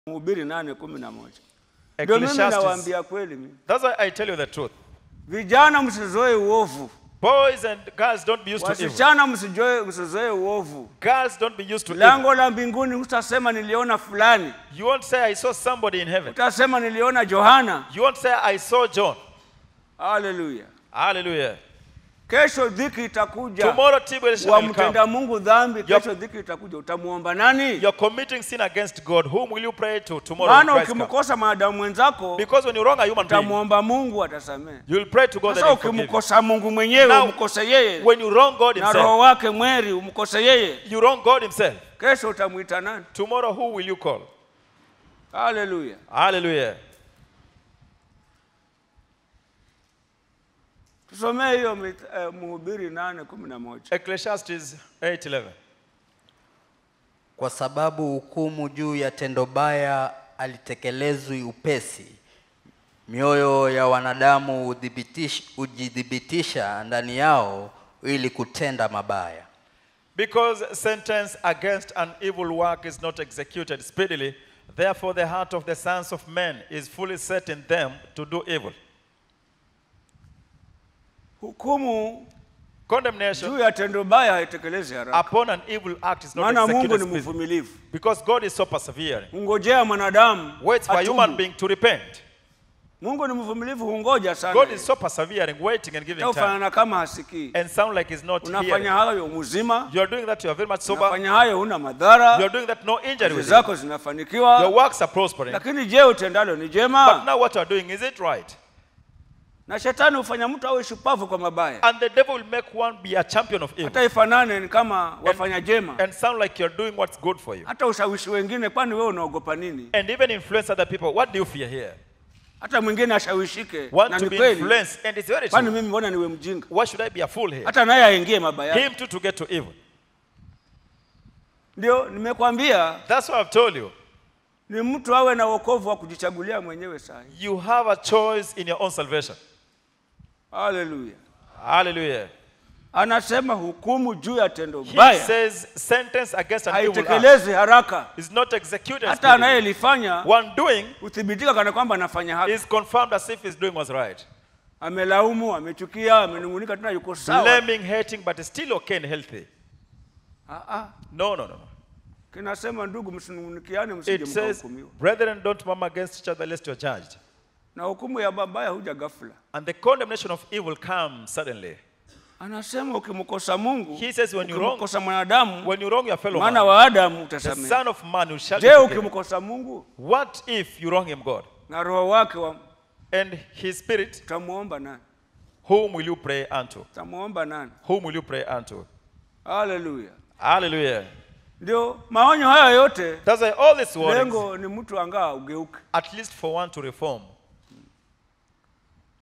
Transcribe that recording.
Mhubiri nane kumi na moja. Ndio mimi Ecclesiastes. nawaambia kweli mimi. That's why I tell you the truth. Vijana msizoe uovu. Boys and girls don't be used to evil. Wasichana msijoe msizoe uovu. Girls don't be used to evil. Lango la mbinguni utasema niliona fulani. You won't say I saw somebody in heaven. Utasema niliona Johana. You won't say I saw John. Haleluya. Hallelujah. Kesho dhiki itakuja. Tomorrow tribulation will come. Wamtenda Mungu dhambi, Yup. kesho dhiki itakuja. Utamuomba nani? You're committing sin against God. Whom will you pray to tomorrow? when Maana Christ comes? ukimkosa maadamu mwenzako Because when you wrong a human being, utamwomba Mungu atasamehe. you will pray to God that Sasa He will forgive you. ukimkosa Mungu mwenyewe Now, umkose yeye When you wrong God na roho Himself, wake mweri umkose yeye, you wrong God Himself. kesho utamwita nani? Tomorrow, who will you call? Haleluya. Hallelujah. Tusomee hiyo mit- eh, Mhubiri nane kumi na moja. Ecclesiastes 8:11. Kwa sababu hukumu juu ya tendo baya alitekelezwi upesi, mioyo ya wanadamu hudhibitish- hujithibitisha ndani yao ili kutenda mabaya. Because sentence against an evil work is not executed speedily, therefore the heart of the sons of men is fully set in them to do evil. Hukumu Condemnation juu ya tendo baya haitekelezi haraka, upon an evil act is not maana Mungu executed ni speedily. mvumilivu, Because God is so persevering. hungojea mwanadamu Waits for a human atubu. being to repent. Mungu ni mvumilivu, hungoja sana, God is so persevering, waiting and giving time. ufanana kama hasikii. And sound like he's not Unafanya here. hayo mzima, You are doing that, you are very much sober. unafanya hayo huna You are madhara, doing that, no injury kazi with you. zako Your zinafanikiwa, works are prospering. lakini je, utendalo ni But jema? now what you are doing, is it right? Na shetani hufanya mtu awe shupavu kwa mabaya, And the devil will make one be a champion of evil. hata ifanane ni kama wafanya jema, And sound like you're doing what's good for you. hata ushawishi wengine. Kwani wewe unaogopa nini? And even influence other people. What do you fear here? Hata mwingine ashawishike, Want na to ni be kweli. influenced. And it's very Kwani true. mimi mbona niwe mjinga? Why should I be a fool here? Hata naye aingie mabaya. Him too to get to evil. Ndio nimekwambia That's what I've told you. ni mtu awe na wokovu wa kujichagulia mwenyewe saa hii. You have a choice in your own salvation. Haleluya. Hallelujah. Anasema hukumu juu ya tendo He baya says sentence against an evil act haitekelezi haraka, is not executed. hata speedily. anayelifanya One doing huthibitika kana kwamba anafanya haki. is confirmed as if he's doing what's right. Amelaumu, amechukia, amenung'unika, tena yuko sawa. Blaming, hating, but is still okay and healthy. Ah, ah. No, no, no. no. Kinasema ndugu, msinung'unikiane, msije It says, mkahukumiwa. brethren, don't murmur against each other lest you're judged. Na hukumu ya mabaya huja ghafla. And the condemnation of evil comes suddenly. Anasema ukimkosa Mungu, He says when you wrong, ukimkosa mwanadamu, when you wrong your fellow mwana man, wa Adamu the utasamehe. son of man who shall be Je, forgiven. ukimkosa Mungu What if you wrong him, God? na roho wake wa- And his spirit, utamuomba nani? whom will you pray unto? Utamuomba nani? Whom will you pray unto? Haleluya. Hallelujah. Ndio maonyo haya yote, That's why all these warnings, lengo ni mtu angaa ugeuke. at least for one to reform.